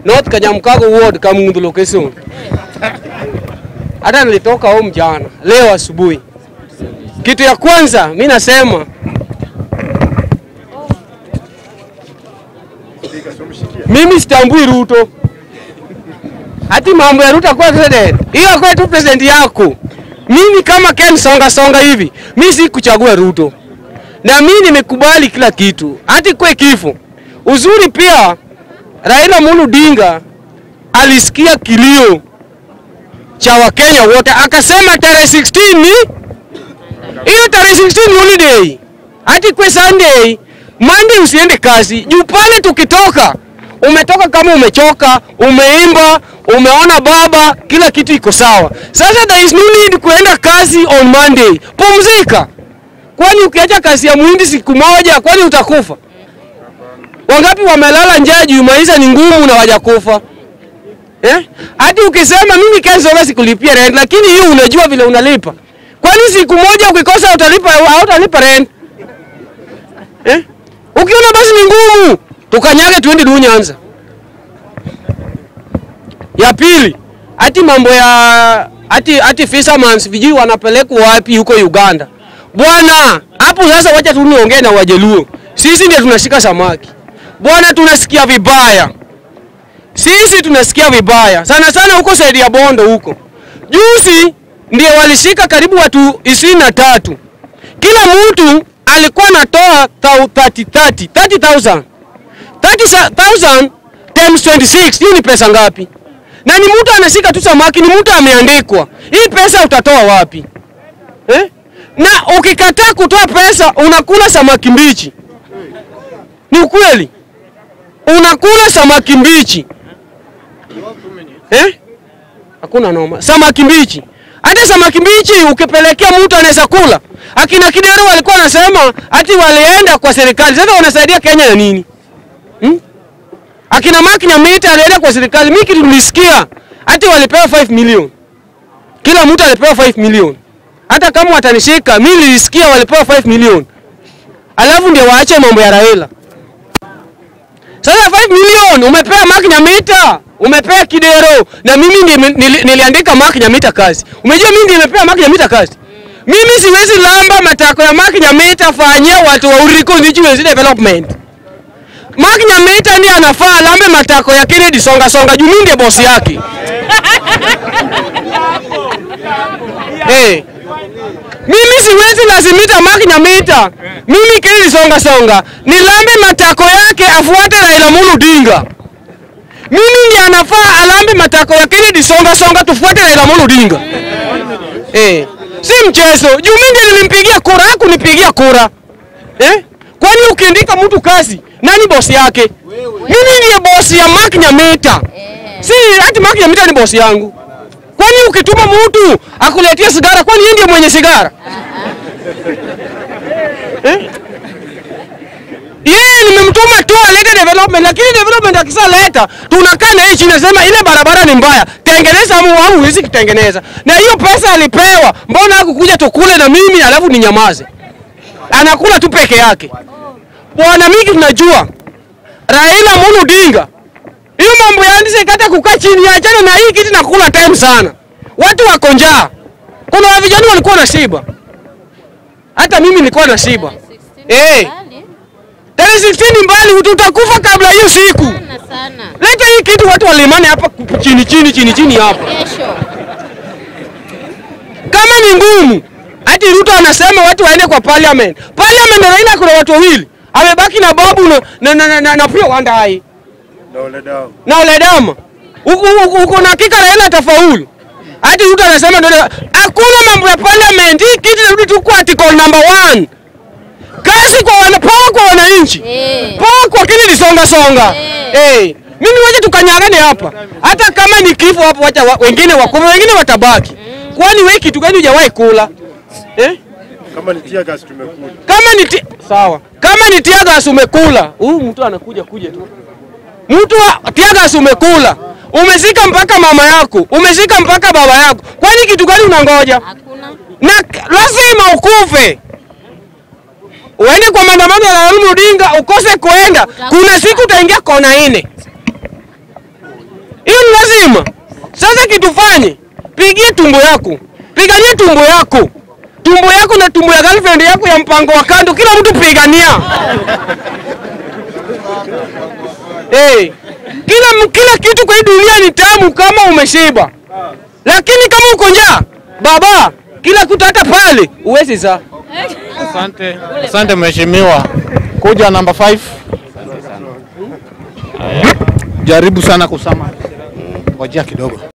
North Kanyamkago Ward, Kamundu location. Hata nilitoka home jana, leo asubuhi. Kitu ya kwanza mi nasema mimi sitambui Ruto, hati mambo ya Ruto kuwa president, hiyo kwa tu president yako. Mimi kama Ken Songa Songa hivi, mimi si kuchagua Ruto, na mimi nimekubali kila kitu, hati kwe kifo. Uzuri pia Raila Amolo Odinga alisikia kilio cha Wakenya wote, akasema tarehe 16 ni hiyo tarehe 16 ni holiday, hati kwe Sunday, Monday usiende kazi juu pale tukitoka umetoka kama umechoka, umeimba, umeona baba, kila kitu iko sawa. Sasa there is no need kuenda kazi on Monday, pumzika. Kwani ukiacha kazi ya muhindi siku moja, kwani utakufa? Wangapi wamelala njaa juu maisha ni ngumu na wajakufa eh? Hadi ukisema mimi kesho basi kulipia rent, lakini hiyo unajua vile unalipa. Kwani siku moja ukikosa utalipa au utalipa rent eh? Ukiona basi ni ngumu, tukanyage tuende du Nyanza. Ya pili, ati mambo ya ati ati fishermen vijui wanapelekwa wapi huko Uganda. Bwana, hapo sasa wacha tu niongee na Wajaluo. Sisi ndio tunashika samaki. Bwana, tunasikia vibaya. Sisi tunasikia vibaya. Sana sana huko saidi ya Bondo huko. Juzi ndio walishika karibu watu ishirini na tatu. Kila mtu alikuwa anatoa 30 30 30000 30000 times 26 hiyo ni pesa ngapi? Na ni mtu anashika tu samaki, ni mtu ameandikwa. Hii pesa utatoa wapi eh? Na ukikataa kutoa pesa unakula samaki mbichi. Ni ukweli, unakula samaki mbichi eh? Hakuna noma, samaki mbichi. Hata samaki mbichi ukipelekea mtu anaweza kula. Akina Kidero walikuwa wanasema ati walienda kwa serikali, sasa wanasaidia Kenya na nini hmm? Akina Mark Nyamita alienda kwa serikali, mimi kitu nilisikia ati walipewa 5 million, kila mtu alipewa 5 million. Hata kama watanishika, mimi nilisikia walipewa 5 million, alafu ndio waache mambo ya Raila. Sasa 5 million umepewa Mark Nyamita, umepewa Kidero na mimi ndiye nili, niliandika Mark Nyamita kazi. Umejua mimi ndiye nimepewa Mark Nyamita kazi. Mimi siwezi lamba matako ya Mark Nyamita fanyia watu wa Uri Constituency Development. Mark Nyamita ndiye anafaa lambe matako ya Kennedy Songa Songa juu mimi ndiye bosi yake. hey. Mimi siwezi lazimita Mark Nyamita. Mimi Kennedy Songa Songa nilambe matako yake afuate Raila Amolo Odinga. Mimi ndiye anafaa alambe matako ya Kennedy Songa Songa tufuate Raila Amolo Odinga. hey. Si mchezo. Juu mimi ndiye nilimpigia kura, hakunipigia kura. Eh? Kwani ukiandika mtu kazi, nani bosi yake? Mimi ndiye bosi ya Mark Nyamita. Si hati Mark Nyamita ni bosi yangu. Kwani ukituma mtu akuletea sigara, kwani yeye ndiye mwenye sigara? Eh? Yeye nimemtuma tu alete development, lakini development akisaleta tunakaa na yeye chini, nasema ile barabara ni mbaya, tengeneza au au huwezi kutengeneza. Na hiyo pesa alipewa, mbona hakukuja tukule na mimi alafu ninyamaze? Anakula tu peke yake. Bwana, mimi tunajua Raila Amolo Odinga hiyo mambo ya ndizi kata kukaa chini, achana na hii kitu, nakula time sana. Watu wako njaa, kuna vijana walikuwa na shiba, hata mimi nilikuwa na shiba eh. Tarehe 16 mbali, tutakufa kabla hiyo siku. Sana sana. Leta hii kitu, watu walimane hapa chini chini chini chini hapa. Kesho. Kama ni ngumu, hati Ruto anasema watu waende kwa parliament. Parliament Raila kuna watu wawili, amebaki na Babu na na na, na, na, na pia Wandai na Oledama. Uko uko- uko na hakika Raila atafaulu. Hadi Ruto anasema ndio hakuna mambo ya parliament. Hii kitu inarudi tu kwa article number one. Kazi kwa wana power kwa wananchi. Eh. Power kwa Kennedy songa songa. Eh. Eh. Mimi waje tukanyangane hapa. Hata kama ni kifo hapo wacha wa, wengine wakufe, wengine watabaki. Kwani wewe kitu gani hujawahi kula? Eh? Kama ni tear gas tumekula. Kama ni ti... sawa, kama ni tiagas umekula, huyu mtu anakuja kuja tu. Mtu wa tiagas umekula, umezika mpaka mama yako, umezika mpaka baba yako, kwani kitu gani unangoja? Hakuna. Na k- lazima ukufe, uende kwa maandamano ya Raila Odinga, ukose kuenda, kuna siku utaingia kona ine. Hiyo ni lazima. Sasa kitufanye, pigie tumbo yako, pigania tumbo yako, tumbo yako na tumbo ya girlfriend yako ya mpango wa kando, kila mtu pigania. hey, kila, kila kitu kwa hii dunia ni tamu kama umeshiba, lakini kama uko njaa baba, kila kitu hata pale uwezi saa. Asante, asante mheshimiwa. Kuja namba 5. Jaribu sana kusama. Ngojea kidogo.